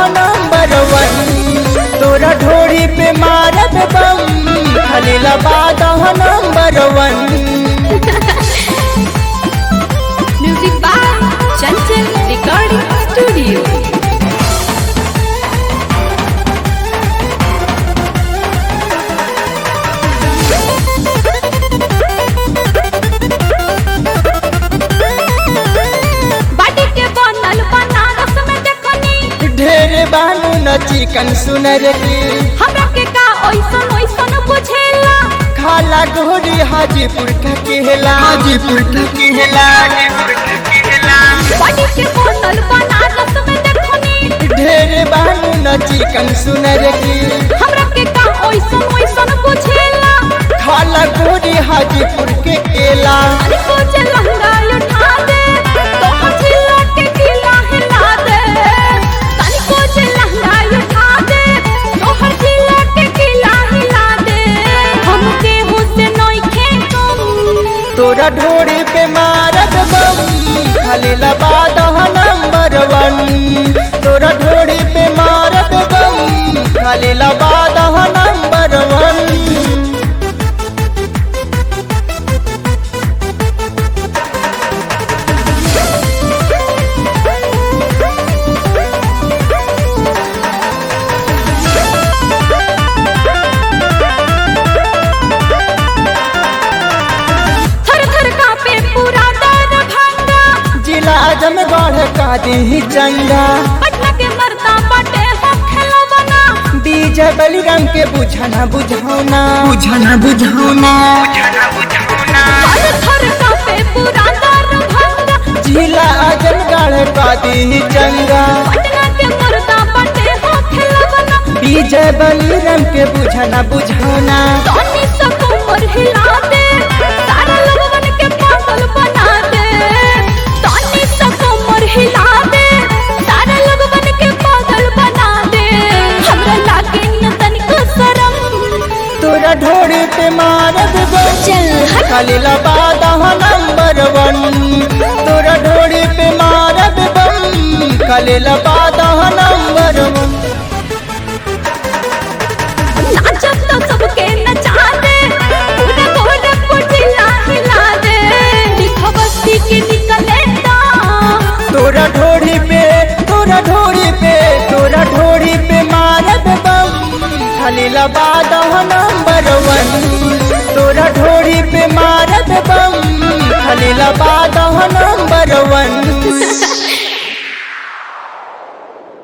Number वन तोरा ढोरी पे मारब बम खाली लबाद number one Music by Chanchal Recording Studio. बाटी के बनल बनारस में देखनी ढेर बानू न चिकन सुनर की हमरा के का ओइसन ओइसन बुझेला खाला ढोरी हाजीपुर का केला हाजीपुर का केला बाटी के बनल बनारस में देखनी ढेर बानू न चिकन सुनर की हमरा के का ओइसन ओइसन बुझेला खाला ढोरी हाजीपुर के केला अरे कुछ लहंगा उठा दे तो हथिला के किला हिला दे तनी कुछ लहंगा उठा दे तो हथिला के किला हिला दे हम के हुसे नइखे कम तोरा ढोरी पे मारब बम खाली लबाद नंबर वन तोरा ढोरी पे मारब बम खाली लबाद नंबर वन थर थर कांपे पूरा दर भंगा जिला आजमगढ़ का दी चंगा पटना के मर्दा बाटे हो खेलवना बीज बलिराम के बुझाना बुझाना बुझाना बुझाना थर थर कांपे पूरा दर भंगा जिला आजमगढ़ का दी चंगा पटना के मर्दा बाटे हो खेलवना बीज बलिराम के बुझाना बुझाना तनी सा कमर हिला दे सारा लोगन के पागल बना दे तनी सा कमर हिला दे सारा लोगन के पागल बना दे हमरा लागे न तनिको शरम तोरा ढोरी पे मारब बम चल हट खाली लबाद नंबर वन तोरा ढोरी पे मारब बम खाली लबाद नंबर वन नाचत तो सबके नचा दे पूरा गोरखपुर जिला हिला दे दिखा बस्ती के निकले दा तोरा ढोरी पे तोरा ढोरी पे तोरा ढोरी पे मारब बम खाली लबाद नंबर वन तोरा ढोरी पे मारब बम खाली लबाद नंबर वन